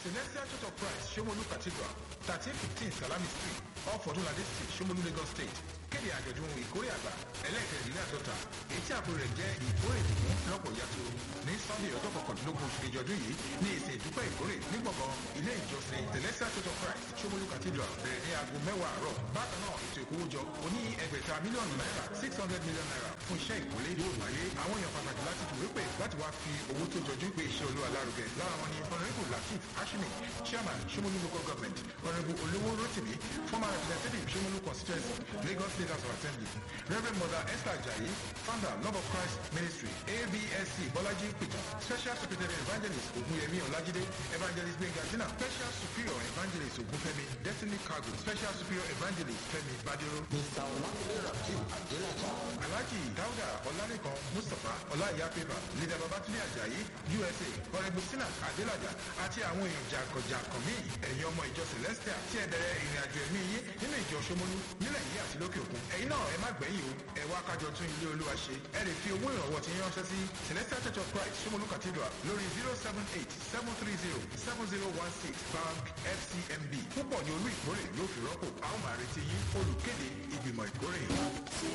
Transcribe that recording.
Celestial Church of Christ, Shomolu Cathedral, thirteen fifteen Salami Street, off Odunlade Street, Shomolu, Lagos State. Kéde àjọ̀dún ìkórè àgbà ẹlẹ́ẹ̀kẹ́rìndínláàdọ́ta èyí tí àpò rẹ̀ jẹ́ ìkórè ìdùnnú lọ́pọ̀ yàtọ̀ ní Sunday ọjọ́ kọkàndínlógún oṣù kejì ọdún yìí ní ìsìn ìdúpẹ́ ìkórè ní gbọ̀ngàn ilé ìjọsìn Celestial Church of Christ, Shomolu Cathedral bẹ̀rẹ̀ ní aago mẹ́wàá àárọ̀. Bákan náà ètò ìkówójọ oní ẹgbẹ̀ta mílíọ̀nù náírà six hundred million naira fún iṣẹ́ ìkólé yóò wáyé. Àwọn èèyàn pàtàkì láti tìwé pè láti wá fi owó tó jọjú pé iṣẹ́ olúwa lárugẹ. Lára wọn ni Honourable Latif Ashimi, Chairman Shomolu Local Government, Honourable Olowo Rotimi, former representative Shomolu Constituency, Lagos State House of Assembly, Reverend Mother Esther Ajayi, founder Love of Christ Ministry, ABSC Bolaji Peter, Special Secretary Evangelist Ogunyemi Olajide, Evangelist Benga Jina, Special Superior Evangelist Ogunfemi, Destiny Cargo, Special Superior Evangelist Femi Badiro, Mr. Olamide Rakim Adelaja. Alhaji Dauda Olalekan Mustapha Ọláìyá Pépà, Leader Babatunde Ajayi, USA, Honourable Sinat Adelaja àti àwọn èèyàn jàǹkànjàǹkàn míì ẹ̀yin ọmọ ìjọ Celestia tí ẹ bẹ̀rẹ̀ ìrìn àjò ẹ̀mí yín nínú ìjọ Ṣómólú nílẹ̀ yìí àti lókè òkun. Ẹ̀yin náà ẹ má gbẹ̀yìn o, ẹ wá kájọ tún ilé Olúwa ṣe. Ẹ lè fi owó ìrànwọ́ tí yín ránṣẹ́ sí Celestial Church of Christ Ṣómólú Cathedral lórí zero seven eight seven three zero seven zero one six Bank FCMB. Púpọ̀ ni olú ìkórè yóò fi rọ́pò. A ó máa retí yín olùkéde ìgbìmọ̀ ìkórè.